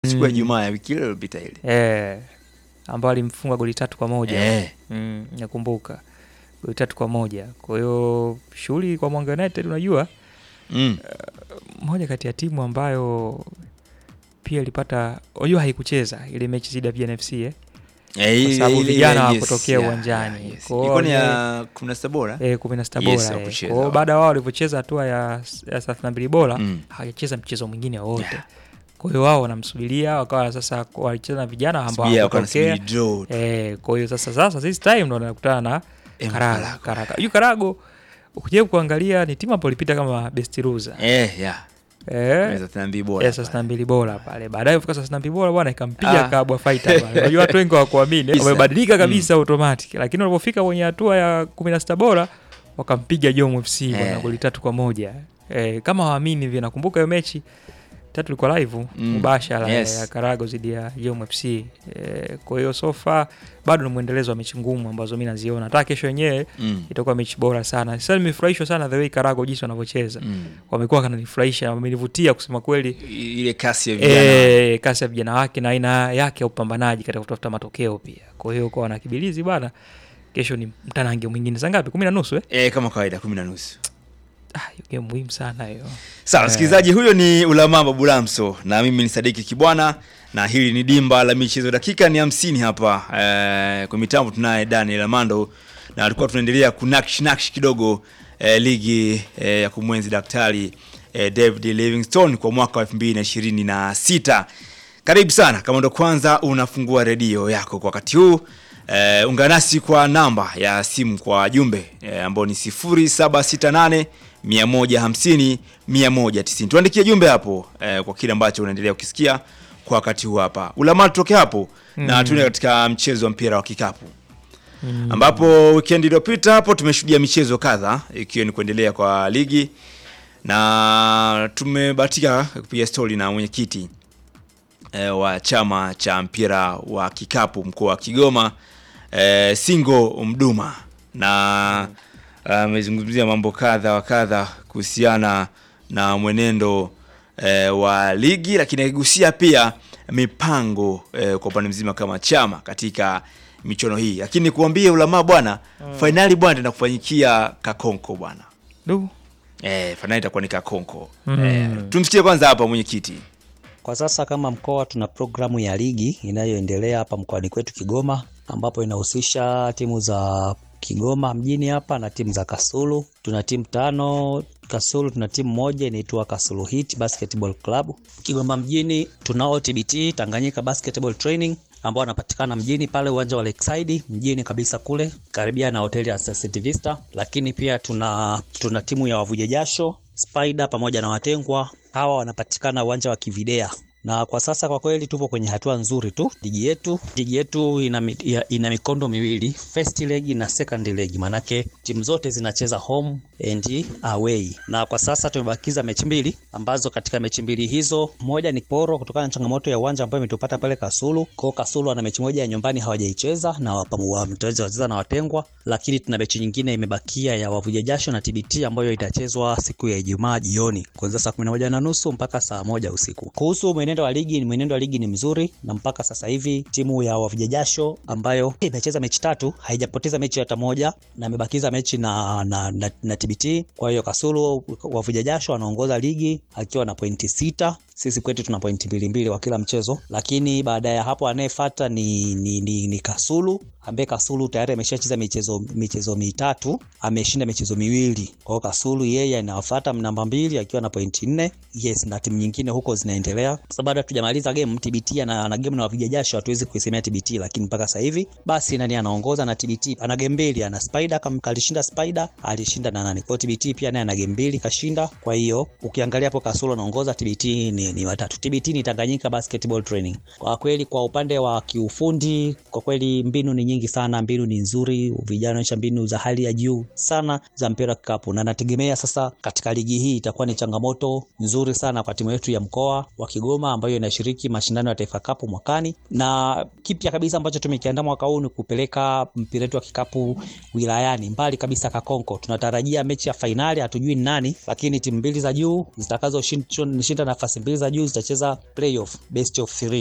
siku ya Mm. Ijumaa ya wiki ile iliyopita ile. eh, ambao alimfunga goli tatu kwa moja Eh. mm, nakumbuka goli tatu kwa moja. Kwa hiyo shughuli kwa Mwanga United, unajua Mm. moja kati ya timu ambayo pia ilipata, unajua haikucheza ile mechi dhidi ya PNFC eh? Eh, ile- sababu ile- vijana yes, hawakutokea yeah, uwanjani. yeah, yes. Kwa hiyo Ilikuwa ni wale- ya kumi na sita bora. Eh, kumi na sita Yes, bora eh. hawakucheza Kwa hiyo wao. baada ya wao walivyocheza hatua ya ya thelathini na mbili bora Mm. hawajacheza mchezo mwingine wowote. Yeah. Kwa hiyo wao wanamsubiria, wakawa sasa walicheza na vijana ambao Subiria, wakawa hawakutokea. wanasubiri draw tu. Eh, kwa hiyo sasa sasa this time ndo wanakutana na Eh, Karago. Karago. Karago. Hiyo Karago ukija kuangalia ni timu ambayo ilipita kama best loser. Eh, yeah. Eh. Thelathini na mbili bora Eh, thelathini na mbili bora pale. Baadaye kufika thelathini na mbili bora bwana ikampiga Ah. Kabwa Fighter pale. Unajua watu wengi hawakuamini, Kabisa. wamebadilika kabisa automatic. Lakini walipofika kwenye hatua ya kumi na sita bora wakampiga Jom FC bwana Eh. goli tatu kwa moja. Eh, kama hawaamini hivi nakumbuka hiyo mechi tatu ilikuwa live Mm. mubashara Yes. ya Karago dhidi ya Jom FC. Eh, kwa hiyo so far bado ni mwendelezo wa mechi ngumu ambazo mimi naziona. Hata kesho yenyewe Mm. itakuwa mechi bora sana. Sasa nimefurahishwa sana the way Karago jinsi wanavyocheza. Mm. Wamekuwa kananifurahisha, wamenivutia kusema kweli. I- ile kasi ya vijana E, kasi ya vijana wake na aina yake ya upambanaji katika kutafuta matokeo pia. Kwa hiyo kwa wanakibilizi bana, kesho ni mtanange mwingine. Saa ngapi? kumi na nusu eh? eh, kama kawaida kumi na nusu Ah, hiyo game muhimu sana hiyo. sawa Eh. msikilizaji huyo ni ulamaa babulamso na mimi ni sadiki kibwana na hili ni dimba la michezo dakika ni hamsini hapa eh, kwa mitambo tunaye daniel amando na alikuwa tunaendelea kunaksh naksh kidogo eh, ligi eh, ya kumwenzi daktari eh, david livingstone kwa mwaka wa elfu mbili na ishirini na sita karibu sana kama ndo kwanza unafungua redio yako kwa wakati huu eh, ungana nasi kwa namba ya simu kwa jumbe eh, ambao ni 0768 150 190 tuandikie jumbe hapo eh, kwa kile ambacho unaendelea ukisikia kwa wakati huu hapa ulamaa tutoke hapo na Mm. tuende katika mchezo wa mpira wa kikapu ambapo wikendi iliyopita hapo tumeshuhudia michezo kadha ikiwa ni kuendelea kwa ligi na tumebahatika kupiga stori na mwenyekiti e, wa chama cha mpira wa kikapu mkoa wa Kigoma e, Singo Mduma na amezungumzia mambo kadha wa kadha kuhusiana na mwenendo e, wa ligi, lakini akigusia pia mipango e, kwa upande mzima kama chama katika michuano hii, lakini nikuambie ulamaa bwana, fainali bwana tenda kufanyikia Kakonko bwana. Du. Eh, fainali itakuwa ni Kakonko. Mm. Eh, tumsikie kwanza hapa mwenyekiti. Kwa sasa kama mkoa tuna programu ya ligi inayoendelea hapa mkoani kwetu Kigoma, ambapo inahusisha timu za Kigoma mjini hapa na timu za Kasulu. Tuna timu tano Kasulu, tuna timu moja inaitwa Kasulu Heat Basketball Club. Kigoma mjini tunao TBT Tanganyika Basketball Training ambao wanapatikana mjini pale uwanja wa Lakeside mjini kabisa kule karibia na hoteli ya City Vista, lakini pia tuna tuna timu ya wavuja jasho Spider pamoja na watengwa hawa wanapatikana uwanja wa Kividea na kwa sasa kwa kweli tupo kwenye hatua nzuri tu ligi yetu. Ligi yetu ina, mi- ya- ina mikondo miwili, first leg na second leg, manake timu zote zinacheza home and away, na kwa sasa tumebakiza mechi mbili ambazo katika mechi mbili hizo moja ni poro kutokana na changamoto ya uwanja ambayo imetupata pale Kasulu. Kwa Kasulu ana mechi moja ya nyumbani hawajaicheza na wapamu- wameweza wacheza na watengwa, lakini tuna mechi nyingine imebakia ya wavuja jasho na TBT ambayo itachezwa siku ya Ijumaa jioni kuanzia saa 11 na nusu mpaka saa moja usiku. Kuhusu mwenendo wa ligi, mwenendo wa ligi ni mzuri na mpaka sasa hivi timu ya wavuja jasho ambayo imecheza mechi tatu haijapoteza mechi hata moja na imebakiza mechi na, na, na, na TBT. Kwa hiyo Kasulu wavuja jasho anaongoza ligi akiwa na pointi sita sisi kwetu tuna pointi mbili mbili kwa kila mchezo, lakini baada ya hapo anayefuata ni, ni, ni, ni Kasulu ambaye Kasulu tayari ameshacheza michezo michezo mitatu ameshinda michezo miwili. Kwa hiyo Kasulu yeye anafuata namba mbili akiwa na pointi nne. Yes, na timu nyingine huko zinaendelea. Sasa bado hatujamaliza game, TBT ana, ana game na wapiga jasho, hatuwezi kuisemea TBT, lakini mpaka sasa hivi basi nani anaongoza na TBT ana game mbili, ana Spider kama alishinda Spider alishinda na nani. Kwa hiyo TBT pia naye ana game mbili kashinda. Kwa hiyo ukiangalia hapo Kasulu anaongoza, TBT ni, ni watatu. TBT ni Tanganyika Basketball Training. Kwa kweli kwa upande wa kiufundi, kwa kweli mbinu ni nyingi sana, mbinu ni nzuri, vijana wanaonyesha mbinu za hali ya juu sana za mpira wa kikapu, na nategemea sasa katika ligi hii itakuwa ni changamoto nzuri sana kwa timu yetu ya mkoa wa Kigoma ambayo inashiriki mashindano ya Taifa Cup mwakani, na kipya kabisa ambacho tumekiandaa mwaka huu ni kupeleka mpira wetu wa kikapu wilayani mbali kabisa Kakonko. Tunatarajia mechi ya fainali, hatujui ni nani, lakini timu mbili za juu zitakazoshinda nafasi mbili mbili za juu zitacheza playoff best of three.